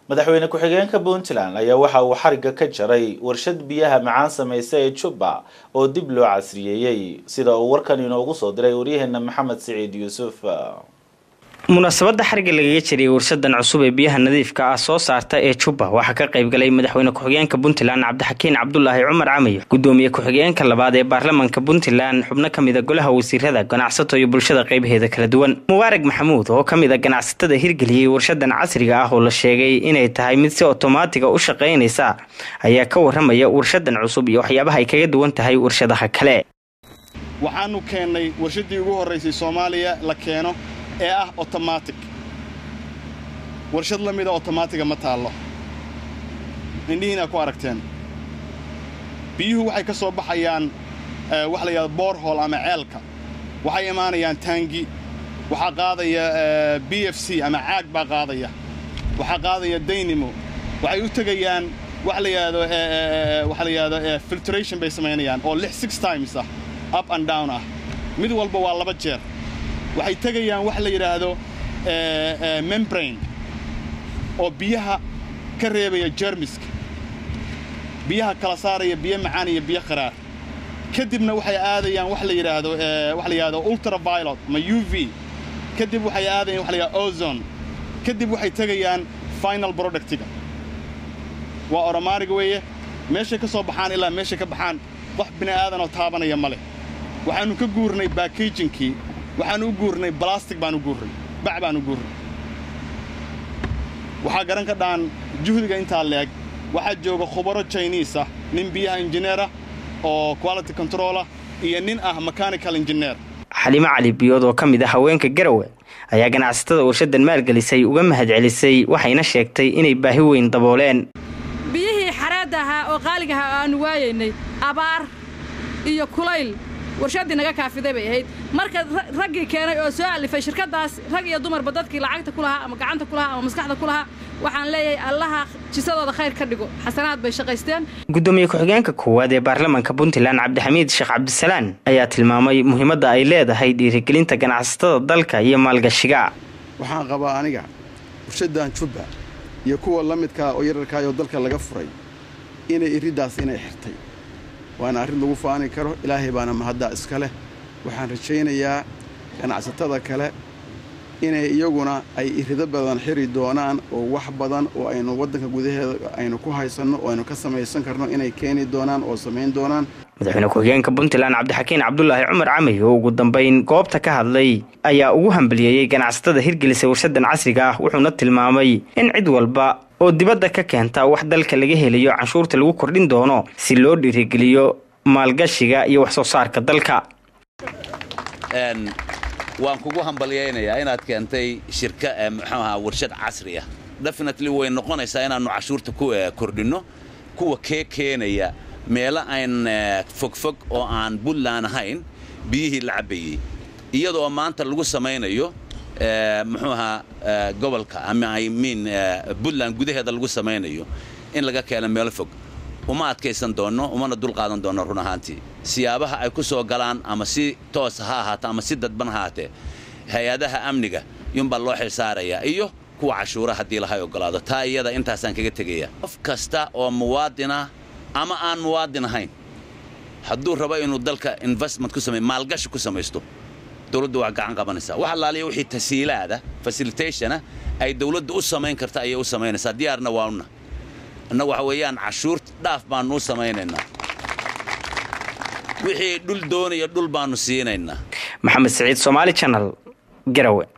madaxweyne ku-xigeenka puntland ayaa waxa uu xariga ka jaray warshad biyaha macaan samaysa ee jubba oo dib loo casriyeeyey sida uu warkan inoogu soo diray waryaheena maxamed siciid yuusuf munaasabadda xariga lagaga jiray warshadan cusub ee biyaha nadiifka ah soo saarta ee jubba waxaa ka qayb galay madaxweyne ku-xigeenka puntland cabdixakiin cabdulaahi cumar camayo gudoomiye ku-xigeenka labaad ee baarlamanka puntland xubno ka mid a golaha wasiirada ganacsato iyo bulshada qaybaheeda kala duwan mubaarag maxamuud oo ka mid a ganacsatada hirgeliyey warshadan casriga ah oo la sheegay inay tahay mid si otomaatiga u shaqaynaysa ayaa ka waramaya warshadan cusub iyo waxyaabaha ay kaga duwan tahay warshadaha kale waxaanu keennay warshadii ugu horraysay soomaaliya la keeno ee ah otomatic warshad la mida otomaatiga ma taallo indhihiina ku aragteen biyuhu waxay ka soo baxayaan wax la yidhahdo boorhol ama ceelka waxay imaanayaan taangi waxaa qaadaya b f c ama caag baa qaadaya waxaa qaadaya daynimo waxay u tegayaan wax la yidhahdo waxa la yidhahdo filtration bay samaynayaan oo lix six times ah up and down ah mid walba waa laba jeer waxay tegayaan wax la yidhaahdo membrane oo biyaha ka reebaya jermiska biyaha kala saaraya biyo macaan iyo biyo qaraar kadibna waxay aadayaan wax la yidhaahdo wax la yidhahdo ultraviolet ama u v kadib waxay aadayaan wax la yidhahdo ozone kadib waxay tegayaan final productiga waa oromaariga weeye meeshay ka soo baxaan ilaa meeshay ka baxaan wax bini aadanoo taabanaya ma leh waxaannu ka guurnay baakajinkii waxaan u guurnay balastic baan u guurnay bac baan u guurnay waxaa garan ka dhaan juhdiga intaa leeg waxaa jooga khubaro jiniis ah nin biyaha injineerah oo quality controlah iyo nin ah mechanical engineer xalimo cali biyood oo ka mid ah haweenka garawe ayaa ganacsatada warshadan maalgelisay uga mahadcelisay waxayna sheegtay inay baahi weyn dabooleen biyihii xareedda ahaa oo qaaliga ahaa oo aannu waayaynay abaar iyo kulayl warshaddii naga kaafiday bay ahayd marka raggii keenay oo soo alifay shirkaddaas rag iyo dumarba dadkii lacagta ku lahaa ama gacanta ku lahaa ama maskaxda ku lahaa waxaan leeyahay allaha jisadooda khayr ka dhigo xasanaad bay shaqaysteen gudoomiye ku-xigeenka koowaad ee baarlamanka puntland cabdixamiid sheekh cabdisalaan ayaa tilmaamay muhiimadda ay leedahay dhiirigelinta ganacsatada dalka iyo maalgashiga waxaan qabaa aniga warshaddan jubba iyo kuwa la midkaa oo yararkaayoo dalka laga furay inay iriddaas inay xirtay waana arrin lagu faani karo ilaahay baana mahaddaa iska leh waxaan rajaynayaa ganacsatada kale inay iyaguna ay irido badan xiri doonaan oo wax badan oo aynu waddanka gudaheeda aynu ku haysanno oo aynu ka samaysan karno inay keeni doonaan oo samayn doonaan madaxweyne ku-xigeenka puntland cabdixakiin cabdulaahi cumar camay oo ugu dambayn goobta ka hadlay ayaa ugu hambaliyeeyey ganacsatada hirgelisay warshadan casriga ah wuxuuna tilmaamay in cid walba oo dibadda ka keenta wax dalka laga helayo canshuurta lagu kordhin doono si loo dhiirigeliyo maalgashiga iyo wax soo saarka dalka waan kugu hambalyaynayaa inaad keentay shirka muxuu ahaa warshad casri ah definitely way noqonaysaa inaannu cashuurta ku kordhinno kuwa kee keenaya meelo aan fogfog oo aan buntland ahayn biyihii la cabbayey iyadoo maanta lagu samaynayo muxuu ahaa gobolka ama i mean buntland gudaheeda lagu samaynayo in laga keeno meelo fog uma adkaysan doonno umana dulqaadan doonno run ahaantii siyaabaha ay ku soo galaan ama si toosa ha ahaata ama si dadban ha ahaatee hay-adaha amniga yunbaa loo xilsaarayaa iyo kuwa cashuura haddii lahay ogolaado taa iyada intaasaan kaga tegaya qof kasta oo muwaadinah ama aan muwaadin ahayn hadduu rabo inuu dalka investment ku samay maalgashi ku samaysto dowladdu waa gacan qabanaysaa wax allaaliya wixii tasiilaada facilitationa ay dowladdu u samayn karta ayay u samaynaysaa diyaarna waa una annagu waxa weeyaan cashuur dhaaf baannu u samaynaynaa wixii dhul doonaya dhul baannu siinaynaa maxamed siciid somaali janal garawe